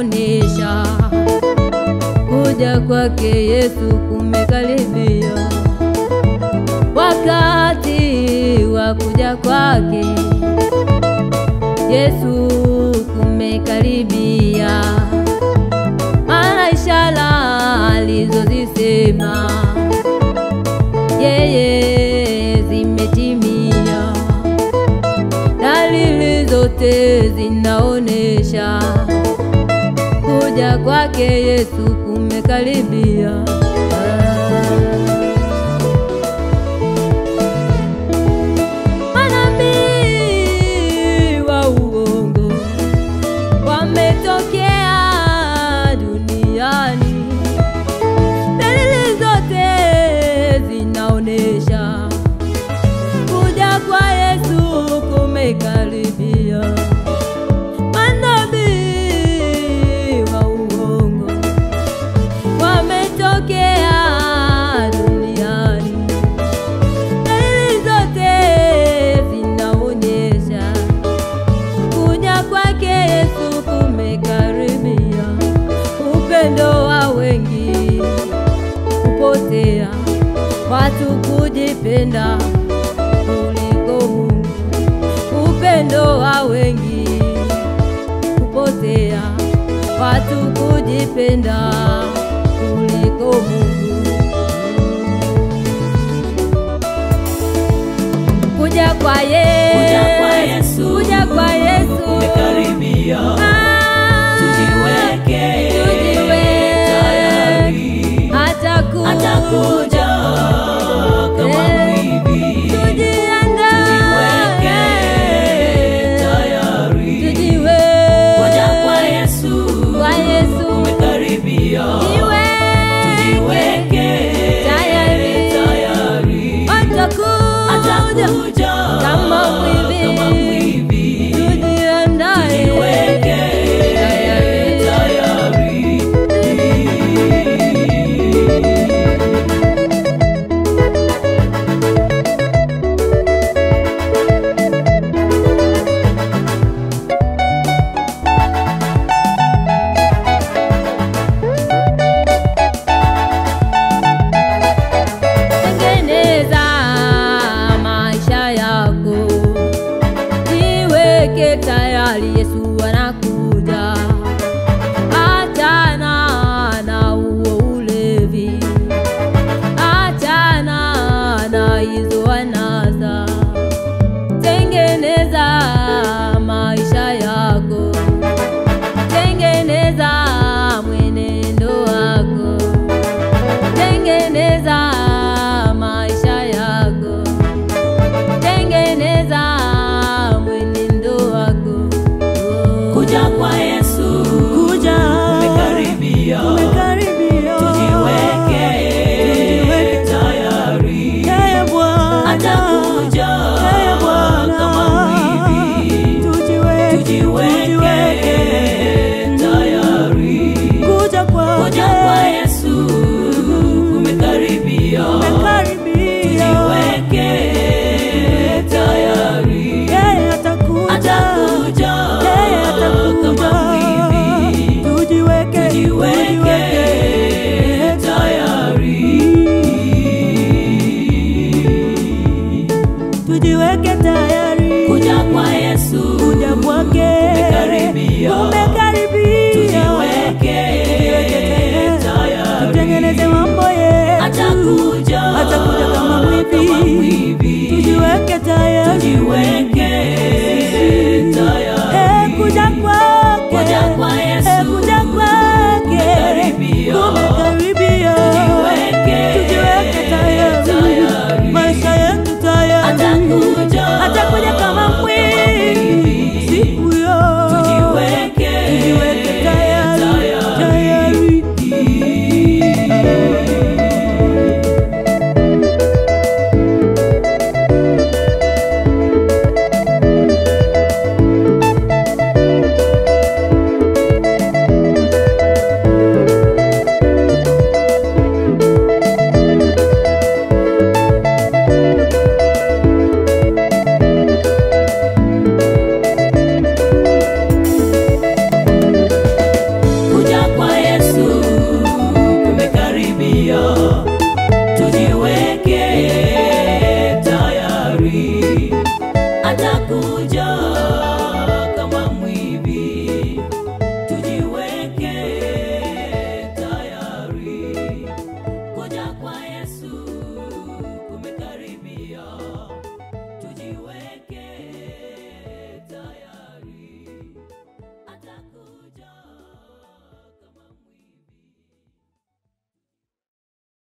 zinaonesha kuja kwake Yesu kumekaribia. Wakati wa kuja kwake Yesu kumekaribia, maana ishara alizozisema yeye zimetimia. Dalili zote zinaonesha kuja kwake Yesu kumekaribia. Manabii wa uongo wametokea duniani, dalili zote zinaonesha kuja kwa Yesu kumekaribia. Manabii wa uongo wametokea duniani, dalili zote zinaonyesha kuja kwake Yesu kumekaribia. Upendo wa wengi kupotea, watu kujipenda kuliko Mungu. Upendo wa wengi kupotea, watu kujipenda kuliko Mungu. Kuja kwa Yesu